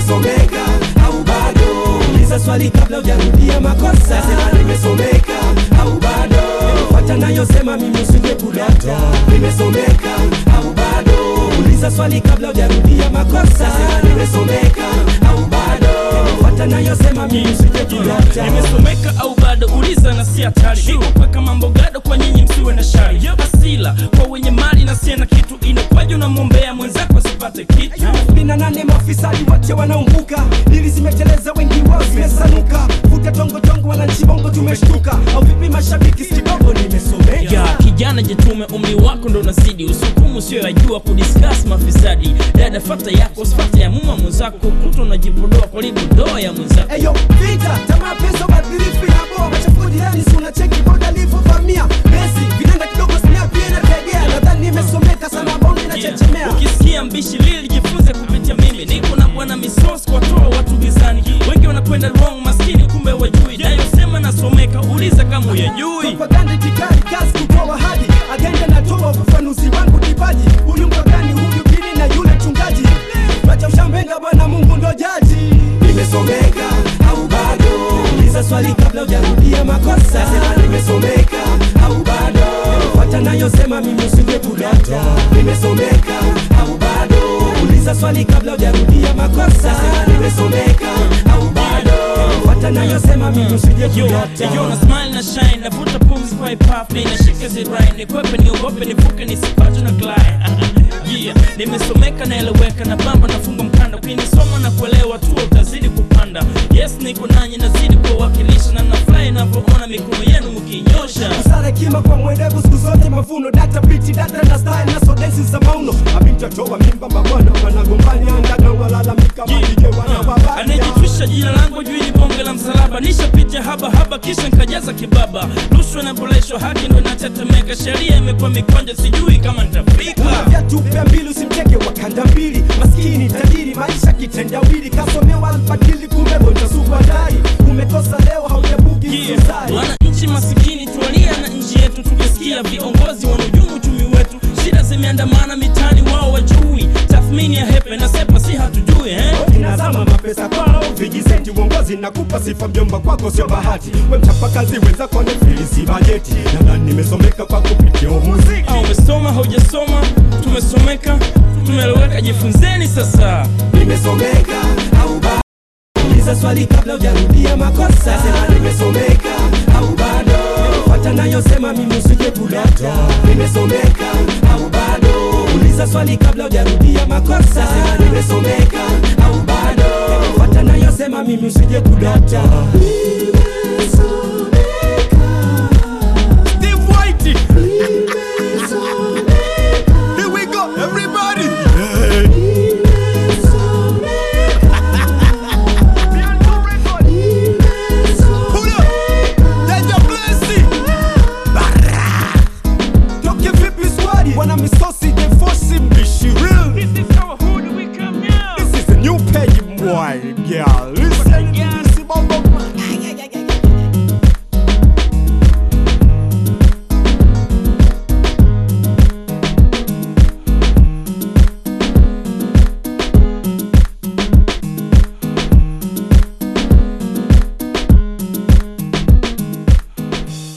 nimesomeka au bado uliza swali kabla hujarudia makosa sema nimesomeka au bado fuata nayosema mimi usije kudata nimesomeka au bado uliza swali kabla hujarudia makosa sema nimesomeka au bado fuata nayosema mimi usije kudata nimesomeka au bado uliza na si hatari niko paka mambo gado kwa nyinyi msiwe na shari asila kwa wenye mali na sie na kitu inakwaje unamwombea mwenzako asipate kitu kumi na nane mafisadi wote wanaumbuka dili zimeteleza wengi wao zimesanuka vuta tongo tongo wananchi bongo tumeshtuka au vipi mashabiki si kidogo nimesomeka ya kijana jitume umri wako ndo unazidi usukumu sio yajua kudiskas mafisadi dada fata yako usifate ya muma mwenzako kuto unajipodoa kwa libudoa ya mwenzako Eyo, vita, tamaa, pesa, ubadhirifu inabo machafuko jirani, si unacheki boda alivyovamia Messi, vinanda kidogo snap pia inategea nadhani nimesomeka sana bonde inachechemea ukisikia mbishi lili jifunze kupitia mimi niko na bwana misos kuwatoa watu gizani wengi wanakwenda wrong maskini kumbe wajui nayosema nasomeka uliza kama uyajui propaganda itikadi kazi kutoa hadi agenda natoa ufafanuzi wangu kipaji huyu mpagani huyu dini na yule mchungaji wacha ushambenga bwana mungu ndo jaji nimesomeka au bado uliza swali kabla hujarudia makosa sema nimesomeka au bado fuata nayosema mimi usije kudata nimesomeka au bado uliza swali kabla hujarudia makosa sema nimesomeka au bado fuata nayosema mimi usije Yo, kudata yo na smile na shine navuta pumzi kwa hip-hop nashika zirai nikwepe niogope nivuke nisipate na glide yeah nimesomeka naeleweka na bamba nafunga mkanda ukinisoma na kuelewa tu utazidi kupanda yes niko nanyi nazidi kuwakilisha na nafurahi navyoona mikono yenu mkinyosha busara hekima kwa mwerevu siku zote mavuno data biti data na style na sodensi za mauno abimtatoa mimba mabwana wanagombania ndaga walalamika malije wanawabaya anayejitwisha jina langu juu ni bonge la msalaba nishapitia haba haba kisha nkajaza kibaba rushwa inaboleshwa haki ndo inatetemeka sheria imekuwa mikonja sijui kama nitafika una vyatu pea mbili usimteke wa kanda mbili maskini tajiri maisha kitendawili kasomewa alfadili kumbe bontasukwa dai umekosa leo haujabuki Yeah. susari wananchi masikini tualia na nchi yetu tukisikia viongozi wanahujumu uchumi wetu shida zimeandamana mitani wao wajui tathmini ya hepe na sepa si hatujui eh? inazama mapesa kwao vijisenti uongozi nakupa sifa mjomba kwako sio bahati we mchapakazi wenzako nefilisi bajeti nadhani nimesomeka kwa kupitia muziki au umesoma haujasoma tumesomeka tumeeleweka jifunzeni sasa nimesomeka au bado uliza swali kabla hujarudia makosa sema nimesomeka au bado fuata nayosema mimi usije kudata nimesomeka au bado uliza swali kabla hujarudia makosa sema nimesomeka au bado fuata nayosema mimi usije kudata